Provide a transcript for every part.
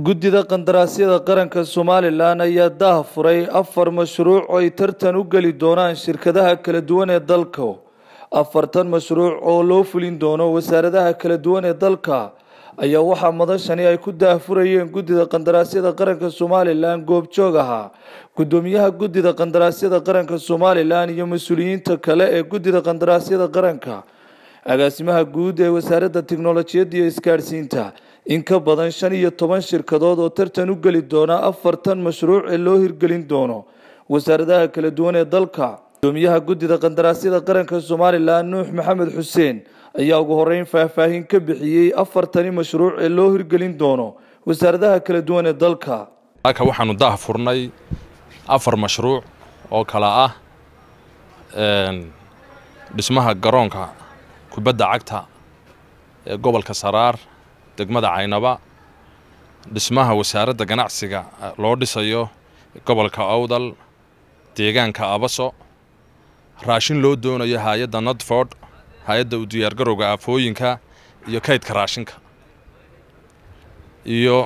guddida qandaraasyada qaranka somalilan ayaa daah furay afar mashruuc oo ay tartan u geli doonaan shirkadaha kala duwan ee dalka afartan mashruuc oo loo fulin doono wasaaradaha kala duwan ee dalka ayaa waxaa madashani ay ku daahfurayeen guddida qandaraasyada qaranka somalilan goobjoog ahaa guddoomiyaha guddida qandaraasyada qaranka somalilan iyo mas-uuliyiinta kale ee guddida qandaraasyada qaranka agaasimaha guud ee wasaaradda tiknolojiyadda iyo isgaadhsiinta in ka badan shan iyo toban shirkadood oo tartan u geli doona afartan mashruuc ee loo hirgelin doono wasaaradaha kala duwan ee dalka gudoomiyaha guddida qandaraasyada qaranka somalilan nuux maxamed xuseen ayaa ugu horeyn faahfaahin ka bixiyey afartani mashruuc ee loo hirgelin doono wasaaradaha kala duwan ee dalka halka waxaanu daah furnay afar mashruuc oo kala ah dhismaha garoonka kubadda cagta ee gobolka saraar degmada caynaba dhismaha wasaaradda ganacsiga loo dhisayo gobolka awdal deegaanka abaso raashin loo doonayo hay-adda notford hay-adda u diyaargarowga aafooyinka iyo kaydka raashinka iyo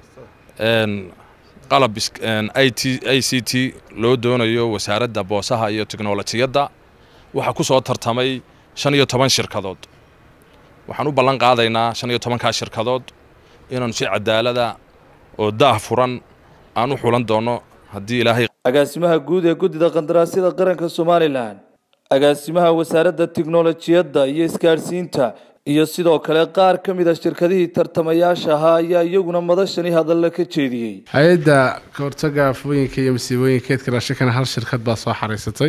qalab i c t loo doonayo wasaaradda boosaha iyo tiknolojiyadda waxaa ku soo tartamay shan iyo toban shirkadood waxaan u ballan qaadaynaa shan iyo tobankaa shirkadood inaanu si cadaalada oo daah furan aan u xulan doono haddii ilaahay agaasimaha guud ee guddida qandaraasyada qaranka somalilan agaasimaha wasaaradda tiknolojiyadda iyo isgaadhsiinta iyo sidoo kale qaar ka mid a shirkadihii tartamayaasha ahaa ayaa iyaguna madashani hadalla ka jeediyey hay-adda kahortaga afooyinka iyo masiibooyinka keedka raashinkana hal shirkad baa soo xariisatay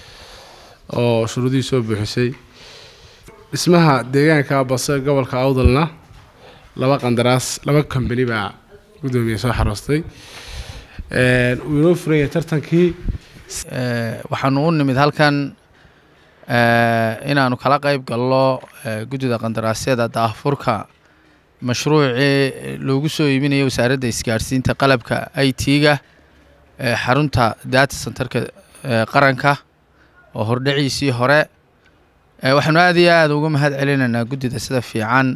oo shuruudihii soo buuxisay dhismaha deegaanka base gobolka awdalna laba qandaraas laba kambani baa guddoomiye soo xaroostay wuu inoo furanya tartankii waxaanu u nimid halkan inaanu kala qeyb galno guddida qandaraasyada daahfurka mashruucii loogu soo iibinayo wasaaradda isgaadhsiinta qalabka i t-ga xarunta data centerka qaranka oo hordhaciisii hore waxaanu aada iyo aada uga mahad celinaynaa guddida sida fiican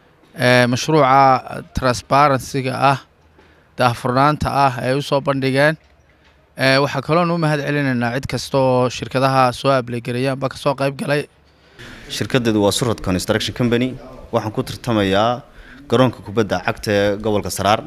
mashruuca transparencyga ah daahfurnaanta ah ay u soo bandhigeen waxaa kaloon u mahad celinaynaa cid kasta oo shirkadaha soo ablegareeyaanba kasoo qayb galay shirkadeedu waa surad construction company waxaan ku tartamayaa garoonka kubadda cagta ee gobolka saraar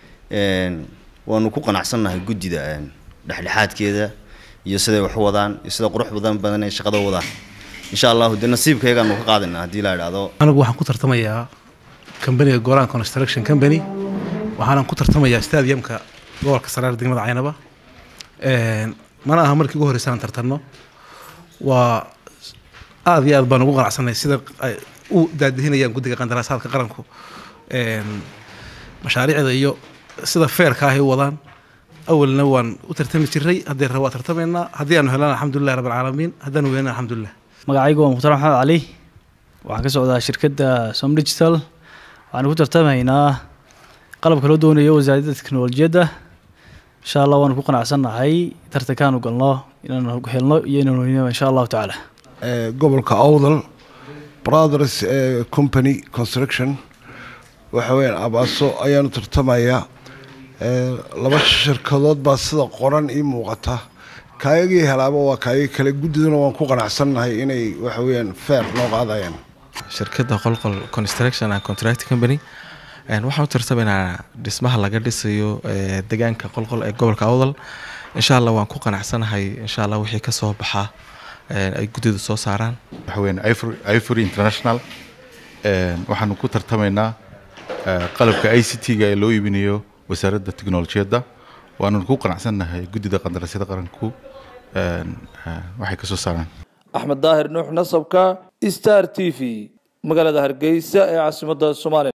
waanu ku qanacsannahay guddida dhexdhexaadkeeda iyo siday wax u wadaan iyo sida qurux badan badan ay shaqada wadaan insha allahu dee nasiibkayagaanu ka qaadayna haddii la idhaahdo anigu waxaan ku tartamayaa kambaniga golaan construction company waxaanan ku tartamayaa stadiumka gobolka saraar degmada caynaba mana aha markii ugu horreysa aan tartanno waa aada iyo aad baan ugu qanacsanay sida ay u daadihinayaan guddiga qandaraasaadka qaranku mashaariicda iyo sida feerka ahay u wadaan awalna waan u tartami jiray haddee waa tartamaynaa haddii aanu helana alxamdulilah rabb alcaalamiin haddaanu weynana alxamdulilah magacaygu waa mukhtar maxamed cali waxaan ka socdaa shirkadda som digital waxaan ku tartamaynaa qalabka loo doonayo wasaaradda teknolojiyadda insha allah waanu ku qanacsannahay tartankaanu galno inaanu helno iyo inaanu weynaba insha allahu tacaala gobolka awdal brothers company construction waxa weyaan abaaso ayaanu tartamayaa laba shirkadood baa sida qoran ii muuqata kaayagii helaaba waa kaayagi kale guddiduna waan ku qanacsannahay inay waxa weyaan feer noo qaadayaan shirkadda qolqol construction and contract company waxaan u tartamaynaa dhismaha laga dhisayo deegaanka qolqol ee gobolka awdal insha allah waan ku qanacsanahay insha allah wixii ka soo baxa ay guddidu soo saaraan waxaweyaan ivory international waxaanu ku tartamaynaa qalabka i c t-ga ee loo iibinayo wasaaradda teknolojiyadda waananu ku qanacsannahay guddida qandaraasyada qaranku waxay ka soo saaraan axmed daahir nuux nasabka star t v magaalada hargeysa ee caasimadda soomaaliya